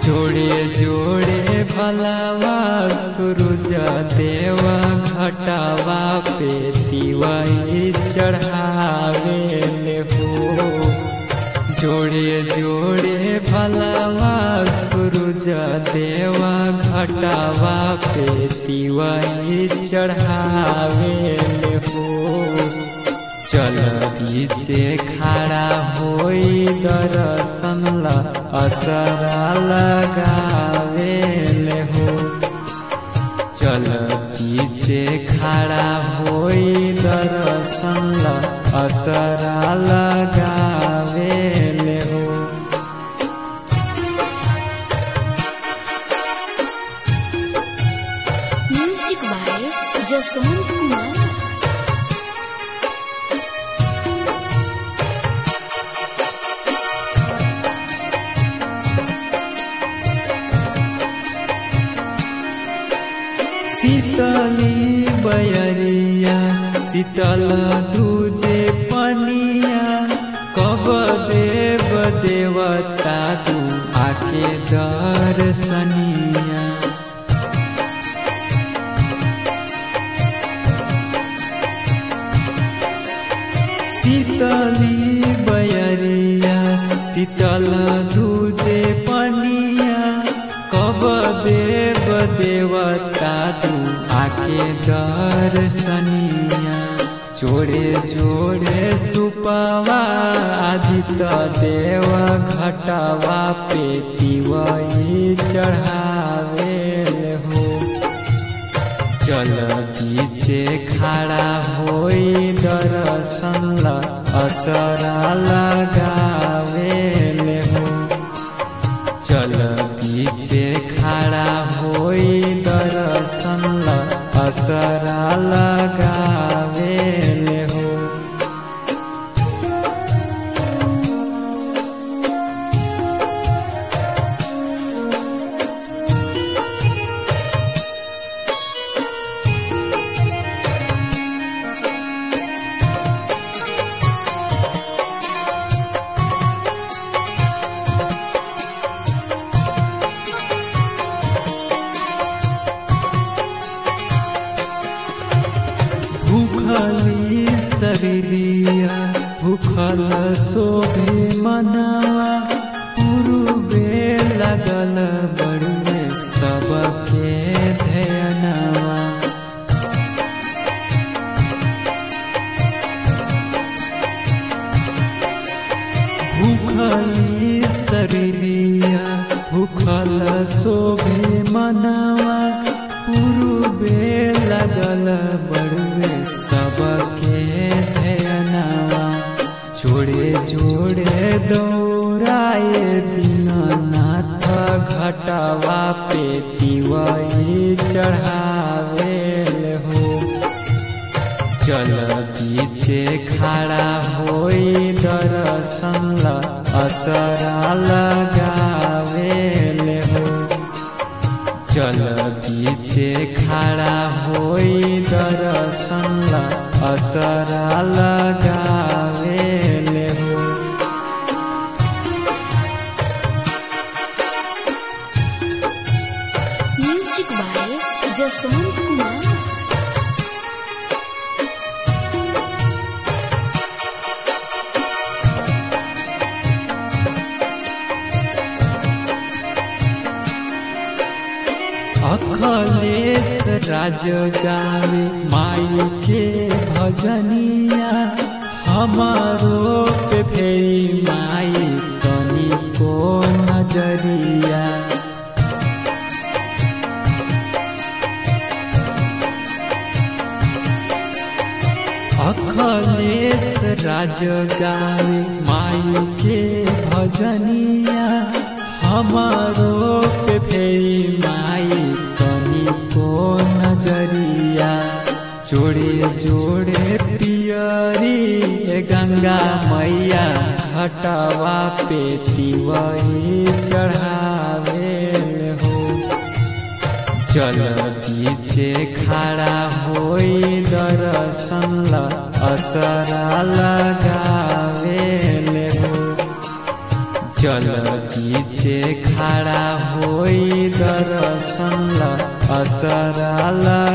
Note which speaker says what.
Speaker 1: जोड़े जोड़े भलावा सूरज देवा घटावा पे दिवाई चढ़ावे ले हो जोड़े जोड़े भलावा सूरज देवा घटावा पे दिवाई चढ़ावे ले हो चल बीचे खड़ा होई दर्शन ला असरा लगावे ले हो चल बीचे खड़ा होई दर्शन ला असरा लगावे ले हो
Speaker 2: म्यूजिक बाय जसवंत कुमार
Speaker 1: शीतली बयरिया शीतल दूजे पनिया कब देव देवता तू आके दर्शनिया शीतली बयरिया शीतल दूजे पनिया कब देव देवता तू आके दर्शनिया जोड़े जोड़े सुपवा आदित्य देव घटवा पे दिवाई चढ़ावे हो चल बीचे खड़ा होई दर्शन ला असरा लगावे ले हो चल बीचे खड़ा होई दर्शन ला असरा लगावे ले हो भूखली शरीरिया भूखल शोभे मनावा पूर्वे लगल बड़ुए सबके ध्यानवा भूखली शरीरिया भूखल शोभे मनावा पूर्वे लगल बड़ुए सबके ध्यानवा जोड़े जोड़े दौड़ाए दीननाथ घटवा पे दिवाई चढ़ावे हो चल बीचे खड़ा होई दर्शन ला असरा लगावे ले हो चल बीचे खड़ा होई दर्शन ला असरा लगावे ले हो
Speaker 2: म्यूजिक बाय जसवंत कुमार
Speaker 1: अखलेश राज गावे माई के भजनिया हमारो पे फेरी माई तनी को नजरिया अखलेश राज गावे माई के भजनिया हमारो पे फेरी माई तनी को नजरिया जोड़े जोड़े पियरी ए गंगा मैया घटवा पे तिवई चढ़ावे हो चल बीचे खड़ा होई दर्शन ला असरा लगावे ले हो चल बीचे खड़ा होई दर्शन ला असरा